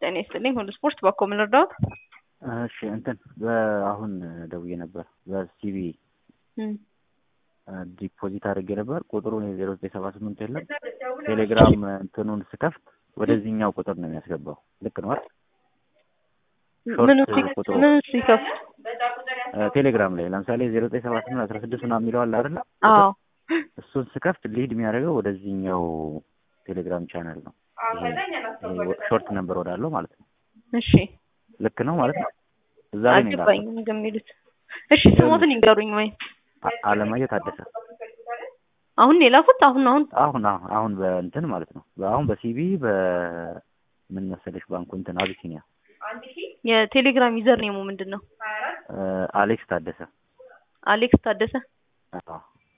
ጤና ይስጥልኝ። ሁሉ ስፖርት በኮ ምን ልርዳዎት? እሺ እንትን አሁን ደውዬ ነበር በሲቢ ዲፖዚት አድርጌ ነበር። ቁጥሩ ዜሮ ዘጠኝ ሰባ ስምንት የለም። ቴሌግራም እንትኑን ስከፍት ወደዚህኛው ቁጥር ነው የሚያስገባው። ልክ ነው አይደል? ምኑ ሾርት ቁጥሩ ምኑ ሲከፍት? ቴሌግራም ላይ ለምሳሌ ዜሮ ዘጠኝ ሰባ ስምንት አስራ ስድስት ምናምን የሚለው አለ አይደለ? አዎ እሱን ስከፍት ሊድ የሚያደርገው ወደዚህኛው ቴሌግራም ቻናል ነው። ሾርት ነበር ወዳለው ማለት ነው። እሺ ልክ ነው ማለት ነው። እዛ ላይ ነው አልገባኝም ግን የሚሉት። እሺ ስሞትን ይንገሩኝ ወይ አ- አለማየሁ ታደሰ አሁን የላኩት አሁን አሁን አሁን አሁን አሁን በእንትን ማለት ነው አሁን በሲቢ በምን መሰለሽ ባንኩ እንትን አቢሲኒያ የቴሌግራም ዩዘር ኔሙ ምንድን ነው? እ፣ አሌክስ ታደሰ አሌክስ ታደሰ። አዎ።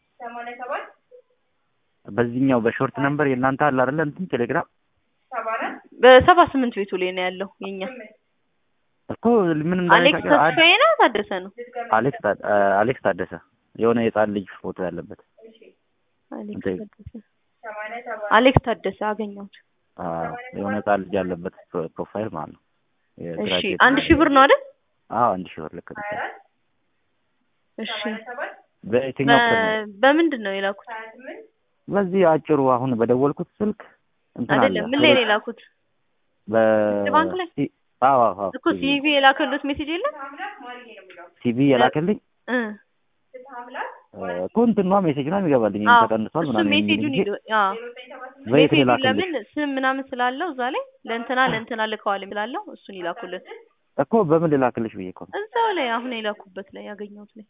በዚህኛው በሾርት ነምበር የእናንተ አለ አይደለ እንትን ቴሌግራም በሰባ ስምንት ቤቱ ላይ ነው ያለው የኛ። እኮ ምን እንደሆነ አሌክስ ታውቂያለሽ? አድ- ተስፋዬ ነው ታደሰ ነው? አሌክስ ታ- እ፣ አሌክስ ታደሰ የሆነ የህፃን ልጅ ፎቶ ያለበት አሌክስ እንትን ታደሰ አሌክስ ታደሰ አገኘሁት። አዎ፣ የሆነ ህፃን ልጅ ያለበት ፕሮ- ፕሮፋይል ማለት ነው። እሺ የግራጁዌት አንድ ሺህ ብር ነው አይደል? አዎ አንድ ሺህ ብር ልክ ነው። እሺ በየትኛው ቀን ነው? በ- በምንድን ነው የላኩት? በዚህ አጭሩ አሁን በደወልኩት ስልክ እንትን አለ አይደለም ምን ላይ ነው የላኩት? በ ባንክ ላይ? ሲ- አዎ አዎ አዎ እኮ ሲቪ የላከሉት ሜሴጅ የለም ሲቪ የላከልኝ እ እ፣ እኮ እንትኗ ሜሴጅ ነው የሚገባልኝ አዎ ተቀንሷል እሱ ምናምን የሚል ሜሴጁን እንጂ ይዞ አዎ በየት ሜሴጁ ላክልሽ? ለምን ስም ምናምን ስላለው እዛ ላይ ለእንትና ለእንትና ልከዋል ስላለው እሱን ይላኩልን እኮ በምን ልላክልሽ ብዬ እኮ ነው እዛው ላይ አሁን የላኩበት ላይ ያገኘሁት ላይ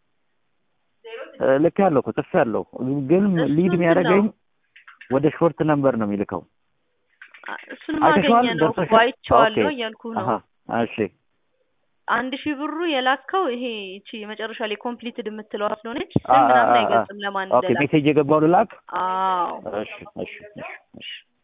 እ፣ ልክ ያለው እኮ ጽፌ ያለው ግን እሱ ሊድ እንትን የሚያደርገኝ ነው። ወደ ሾርት ነምበር ነው የሚልከው። አ- እሱን አይተሽዋል? ማገኘ ነው እኮ ደርሶሻል? አይቼዋለሁ ኦኬ። እያልኩህ ነው። አሀ እሺ አንድ ሺህ ብሩ የላከው ይሄ እቺ የመጨረሻ ላይ ኮምፕሊትድ የምትለዋ ስለሆነች አ- ስም ምናምን አ- አ- አይገልጽም ለማን ኦኬ እንደላክ። ሜሴጅ የገባው ልላክ? አዎ እሺ እሺ እሺ እሺ